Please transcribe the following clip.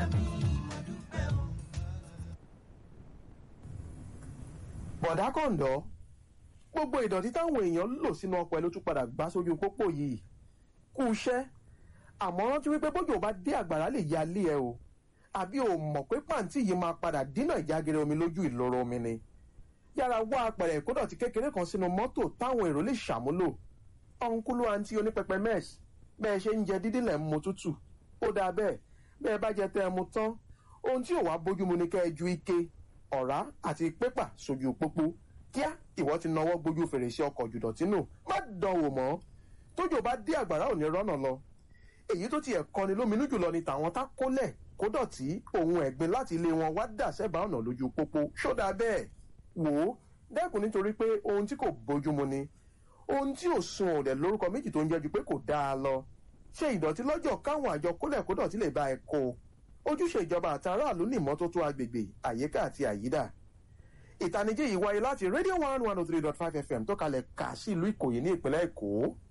bọ̀dá kọ̀ǹdọ́ gbogbo ìdọ̀tí táwọn èèyàn lò sínú ọkọ̀ ẹ ló tún padà gbá sójú pópó yìí kú iṣẹ́ àmọ́ rántí wípé bójú bá dé àgbàrá lè ya lé ẹ o àbí o mọ̀ pé pàǹtí yìí máa padà dínà ìjágere omi lójú ìloro omi ni yára wá apẹ̀rẹ̀ ìkódọ̀tí kékeré kan sínú mọ́tò táwọn èrò lè ṣàmúlò ọ̀nkúlú àǹtí onípẹpẹ mẹ́ẹ̀sì bẹ́ẹ̀ ṣe ń jẹ dídí lẹ̀ ń mu tútù ó dáa bẹ́ẹ̀ bẹ́ẹ̀ bá jẹ tẹ́ ẹ mu tán ohun tí ò wá bójúmu ni kẹ́ ẹ ju ike ọ̀rá àti pépà sójú pópó kíá ìwọ ti nawọ́ gbójú fèrèsé ọkọ̀ jùdọ̀tí nù má dánwò mọ́ tójò bá dé àgbàrá ò ní rọ́nà lọ èyí tó tiẹ̀ kọni lóminú jùlọ ni tàwọn tá kólẹ̀ kó dọ̀tí ohun ẹ̀gbin láti ilé wọn wá dà sẹ́bàá ọ̀nà lójú pópó ṣódà bẹ́ẹ̀ wò ó dẹ́kun nítorí pé ohun tí kò bójúmu ni ohun tí ò sun òdẹ̀ lórúkọ méjì tó ń jẹ́ ju pé kò dáa lọ ṣe ìdọ̀tí lọ́jọ́ káwọn àjọ kólẹ̀ kó dọ̀tí lè bá ẹ kó ojúṣe ìjọba àti aráàlú ní ìmọ́tótó agbègbè àyíká àti àyídà ìtanijí yìí wáyé láti radio one one oh three dot five fm tó kalẹ̀ kà sí ìlú ìkòyí ní ìpínlẹ̀ èkó